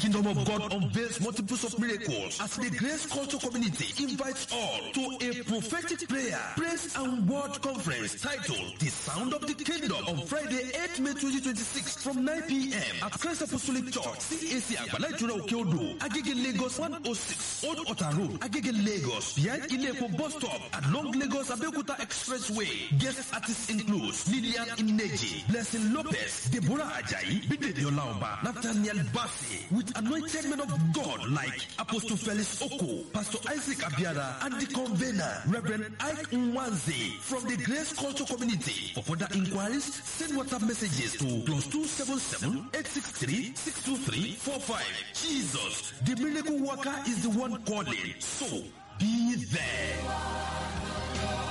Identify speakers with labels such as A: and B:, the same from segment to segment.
A: Kingdom of God unveils multiples of miracles as the Grace Culture Community invites all to a prophetic prayer, praise and word conference titled The Sound of the Kingdom on Friday, 8 May 2026 from 9 p.m. at Christ Apostolic Church, CAC Agbala Ìtura Òkè Odò, Agege Lagos 106, Old Ota Road, Agege Lagos, behind Ilepo bus stop along Lagos Abeokuta Expressway. Guest artists include Lillian Ineji, Blessing Lopez, Deborah Ajayi, Bidede Olaoba, Nathaniel Bassi, with anointed men of God like Apostle Felix Oko, Pastor Isaac Abiara, and the convener, Reverend Ike Nwanze from the Grace Culture Community. For further inquiries, send WhatsApp messages to plus 277 863 623 45. Jesus, the miracle worker is the one calling. So, be there.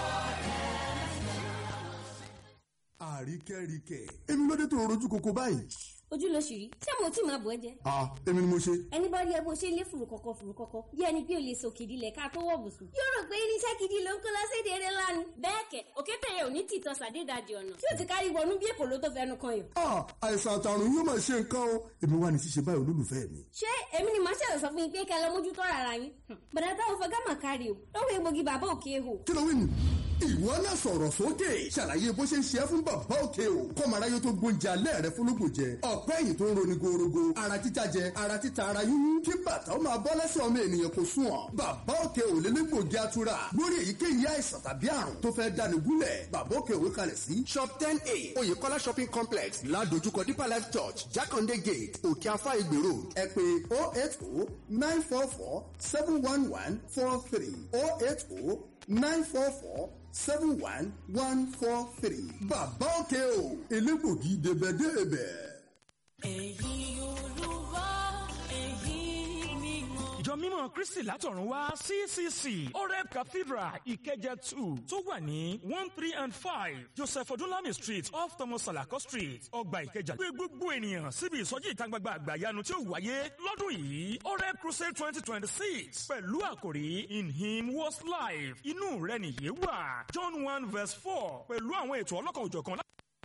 B: àríkẹ́ríkẹ́ èmi ló dé tó rojú koko báyìí.
C: ojú ló ṣì rí ṣé mo tí máa bọ̀ ẹ́ jẹ.
B: ah èmi ni mo ṣe.
C: ẹni bá rí ẹ bó ṣe lé fùrù kọ̀kọ̀ fùrù kọ̀kọ̀ bí ẹni pé o lè so kìdí lẹ̀ ká tó wọ̀ bùsùn. yóò rò pé irinṣẹ́ gidi ló ń kó lọ́sẹ̀dẹ̀ eré lánàá. bẹ́ẹ̀ kẹ̀ òkété yẹn ò ní tìtọ́ sàdédàjì ọ̀nà tí ò ti kárí wọnú bí èkó ló tó fẹnu kan yàn.
B: ah àìsàn àtàrùn yóò máa ṣe nǹkan o èmi wà ní ṣíṣe báyìí olólùfẹ́ mi.
C: ṣé èmi ni màá ṣẹ̀rọ̀ sọ fún yín pé kẹ́ lọ mójútó rárá yín. bàdà táwọn fẹ́ gámà kárí o lọ́wọ́ egbògi bàbá òkè hò.
B: kí ló wí nù. ìwọ náà sọ̀rọ̀ sókè ṣàlàyé bó ṣe ń ṣe é fún bàbá òkè o kọ́mọ aráyé tó gbóúnjẹ alẹ́ rẹ fúnlógò jẹ ọ̀pẹ́ ẹ̀yìn tó ń roni gorogo ara títa jẹ ara títa ara yúnyún kí bàtà ó máa bọ́ lẹ́sẹ̀ ọmọ ènìyàn kò sùn ọ́ bàbá òkè ò lé légbògi atura lórí èyíkéyìí àìsàn tàbí àrùn tó fẹ́ dáni gúnlẹ̀ bàbá òkè òwe kalẹ̀ sí shop ten a oyèkọ́lá shopping complex ládojúkọ deeper life church jákàndé gate òkè afá ìgbè road ẹ pè oh eight oh nine four four seven one one four three oh eight oh nine four four seven one one four three. bàbá òkè o elégbògi débẹ̀débẹ̀.
D: èyí olúwa èyí mímọ́.
E: ìjọ mímọ́ kristi látọ̀run wá ccc oreb cathedral ìkẹjẹ two tó wà ní one three and five joseph odunlami street off thomas salako street ọgbà ìkẹjà gbé gbogbo ènìyàn síbi ìsọjí ìta gbangba àgbàyanu tí ó wáyé lọ́dún yìí oreb crusade twenty twenty six pẹ̀lú àkòrí in him was life inú rẹ̀ nìyé wà john one verse four pẹ̀lú àwọn ètò ọlọ́kan òjọ̀kan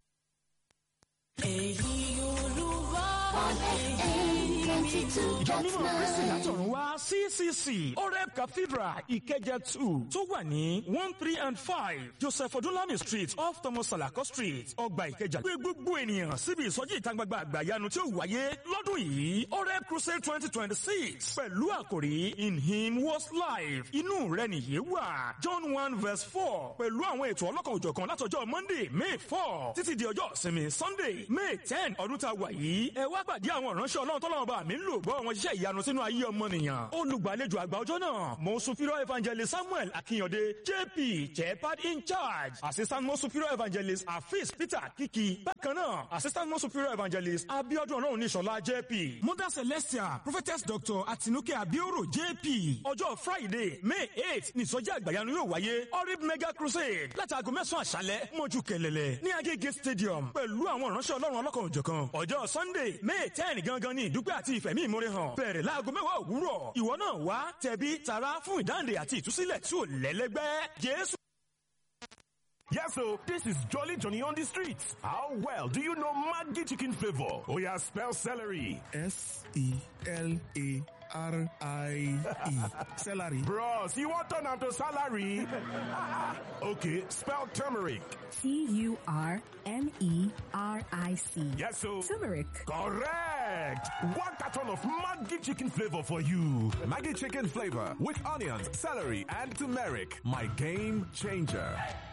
D: èyí olúwa èyí mímọ́.
E: ìjọ mímọ́ kristi látọ̀run wá ccc oreb cathedral ìkẹjẹ two tó wà ní one three and five joseph odunlami street off thomas salako street ọgbà ìkẹjà gbé gbogbo ènìyàn síbi ìsọjí ìta gbangba àgbàyanu tí ó wáyé lọ́dún yìí oreb crusade twenty twenty six pẹ̀lú àkòrí in him was life inú rẹ̀ nìyé wà john one verse four pẹ̀lú àwọn ètò ọlọ́kan òjọ̀kan látọjọ́ monday may four títí di ọjọ́ ìsinmi sunday may ten ọdún tá a wà yìí ẹ wá pàdé àwọn ìránṣẹ́ ọlọ́run tọ́lọ́run bá mi ń lò gbọ́ wọn ṣiṣẹ́ ìyanu sínú ayé ọmọnìyàn olùgbàlejò àgbà ọjọ́ náà mo superior evangelist samuel akínyọ̀dé jp jepad in charge assistant mo superior evangelist afis peter kiki bákan náà assistant mo superior evangelist abiodun ọlọ́run níṣọ̀lá jp mother celestia prophetess doctor atinuke abioro jp ọjọ́ friday may eight nìsọjí àgbàyanu yóò wáyé orib mega crusade láti aago mẹ́sàn-án àṣálẹ́ mọ́jú kẹlẹ́lẹ́ ní agége stadium pẹ̀lú àwọn ìránṣẹ́ ọlọ́run ọlọ́kan òjọ̀kan ọjọ́ sunday may ten gangan ní ìdúpẹ́ àti ìfẹ̀mí ìmúre hàn bẹ̀rẹ̀ láago mẹ́wàá òwúrọ̀ ìwọ náà wá tẹ̀bí tara fún ìdáǹdè àti ìtúsílẹ̀ tí ò lẹ́lẹ́gbẹ́ jésù.
F: Yes, so this is Jolly Johnny on the streets. How well do you know Maggi chicken flavor? Oh yeah, spell celery.
G: S E L A R I E. Celery.
F: Bros, you want turn to salary? okay, spell turmeric.
H: T U R M E R I C.
F: Yes, so
H: Turmeric.
F: correct. One carton of Maggi chicken flavor for you.
I: Maggie chicken flavor with onions, celery, and turmeric. My game changer.